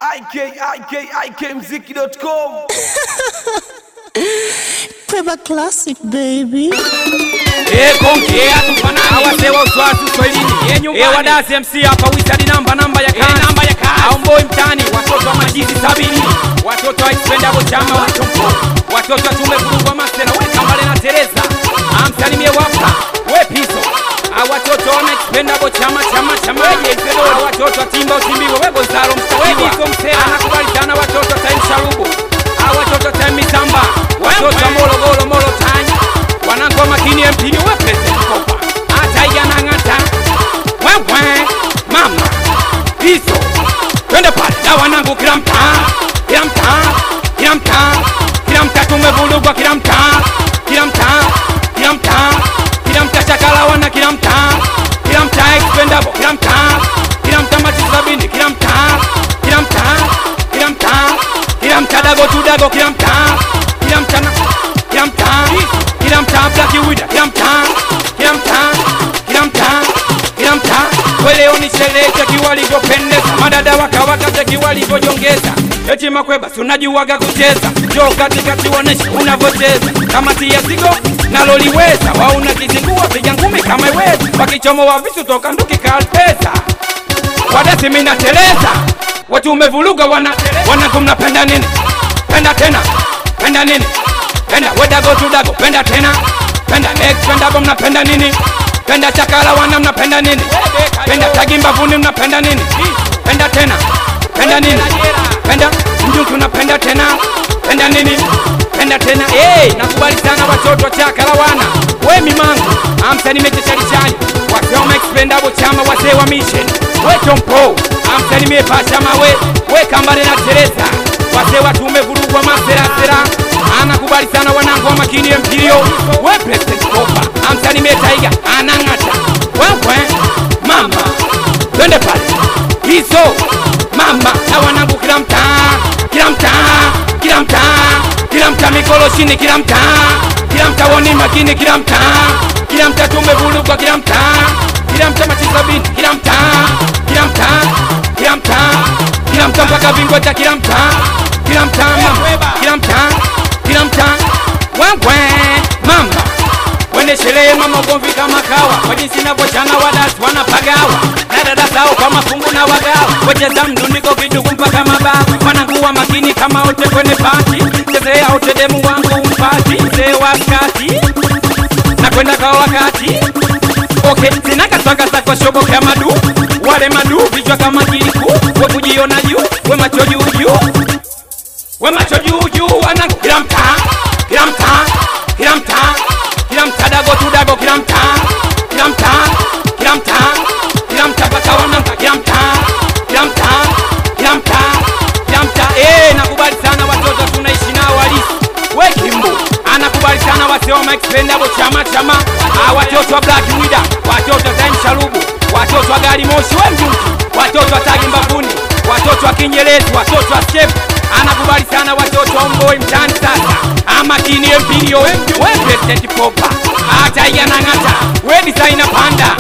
ikikmziki.com Peba Classic, baby. awasewa uswazi uswahilini ewadasi mc hapa wisadi namba namba ya kazi namba ya kazi aumboi mtani watoto wa majizi sabini watoto wa ispendabo chama wachompo watoto wa tume kurungwa masena wekambale na tereza amsalimie wapa we piso awatoto wana ispendabo chama chama chama awatoto wa timba utimbiwe we gonzalo msawejizo msela anakubali sana watoto wa time sharubu awatoto wa time mitamba watoto wa morogoro moro tanya wanangu makini mpini wa president kopa hata yanang'ata wewe mama hizo twende pale na wanangu kila mtaa kila mtaa kila mtaa kila mtaa tumevurugwa kila mtaa kila mtaa kila mtaa kila mtaa chakala wana kila mtaa kila mtaa expendable kila mtaa kila mtaa machi sabini kila mtaa kila mtaa kila mtaa kila mtaa dago tu dago kila mtaa kila mtaa na- kila mtaa kila mtaa black wida kila mtaa kila mtaa kila mtaa kila mtaa weleo ni sherehe cheki walivyopendeza madada wakawaka cheki walivyojongeza eti makweba si unajuwaga kucheza jo katikati wonesha unavyocheza kama tia sigo naloliweza wauna kizingua piga ngumi kama iweza wakichomo wa visu toka nduki kalpesa wadasi minateleza watu umevuluga wana wanangu mnapenda nini penda tena penda nini penda wedago tudago penda tena penda next pendago mnapenda nini penda chakala wana mnapenda nini penda tagi mbavuni mnapenda nini penda tena penda nini penda mjungu unapenda tena penda nini penda tena hey, nakubali sana watoto wa chakala wana we mimangu amsa nimecheshalishani wasema expendable chama wazee wa mission we chompo amsa nimepasha mawe we kambale na tereza wazee watu umevurugwa maserasera anakubali sana wanangu wa makini ya mpilio we president kopa amsa nimetaiga anang'ata wewe mama twende pale hizo mama na wanangu kila mtaa kila mtaa kila mtaa kila mtaa mikolo chini kila mtaa kila mtaa woni makini kila mtaa kila mtaa tumevurugwa kila mtaa kila mtaa machisabini kila mtaa kila mtaa kila mtaa kila mtaa mpaka vingweta kila mtaa kila mtaa mama kila mtaa kila mtaa wewe mama Wende sherehe mama ugomvi kama kawa Kwa jinsi inavyochana wadasi wanapagawa Na dada zao kwa mafungu na wagawa Wacheza mdundiko kidugu mpaka mabawa Wanakuwa makini kama wote kwenye pati Chezea wote demu wangu mpati Mzee wa kati Na kwenda kwa wakati Okay, sina kaswaka za kwa shobo kama madu Wale madu vichwa kama kiliku We kujiona juu, we macho juu juu we macho juu juu wanangu kila mtaa kila mtaa kila mtaa kila mtaa dago tu dago kila mtaa kila mtaa kila mtaa kila mtaa paka wanamka kila mtaa kila mtaa kila mtaa kila mtaa eh nakubali sana watoto tunaishi nao halisi we kimbo anakubali sana wasioma expendable chama chama ah watoto wa black wida watoto wa time sharubu watoto wa gari moshi we mjuki watoto wa tagi mbavuni watoto wa kinyerezi watoto wa skep anakubali sana watoto wa mboi mtani sasa amakini empilio we president popa hata yanang'ata we disaina panda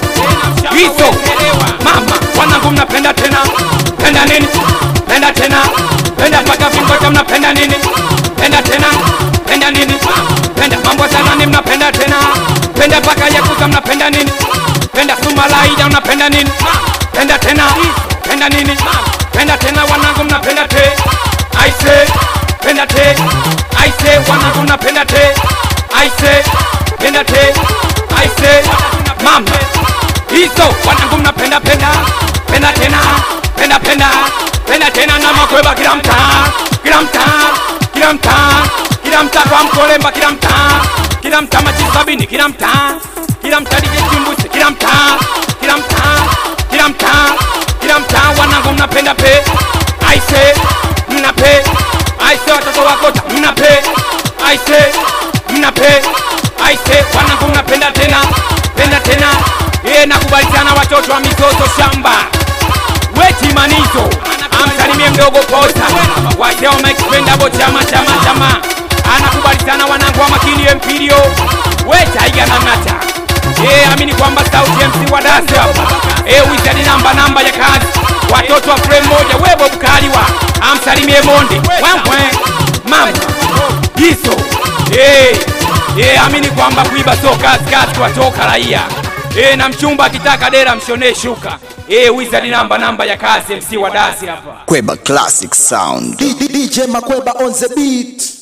hizo mama wanangu mnapenda tena penda nini penda tena penda mpaka vingota mnapenda nini penda tena penda nini penda mambo sanani mnapenda tena penda mpaka yakuza mnapenda nini penda sumalaida mnapenda nini penda tena penda nini penda tena wanangu mnapenda te aise penda te aise wanangu mnapenda te aise penda te aise mama hizo wanangu mnapenda penda penda tena penda penda penda tena na makweba kila mtaa kila mtaa kila mtaa kila mtaa kwa mkolemba kila mtaa kila mtaa machi sabini kila mtaa kila mtaa DJ Chimbusi kila mtaa kila mtaa kila mtaa kila mtaa wanangu mnapenda pe aise mnape aise watoto wakota mnape aise mnape aise wanangu mnapenda tena penda tena ye nakubali sana watoto wa mizozo shamba wetimanizo amsalimie mdogo posa wasema expendable chama chama chama anakubali sana wanangu wa makini empilio wetaiga nang'ata ye amini kwamba sauti MC wa dasi hapa e wizard namba namba ya kazi watoto wa frame moja webo bukaliwa konde wewe mama hizo eh eh amini kwamba kuiba sio kazi kazi watoka raia eh na mchumba akitaka dera mshonee shuka eh wizard namba namba ya kazi MC wa dasi hapa Kweba Classic Sound. DJ Makweba on the beat.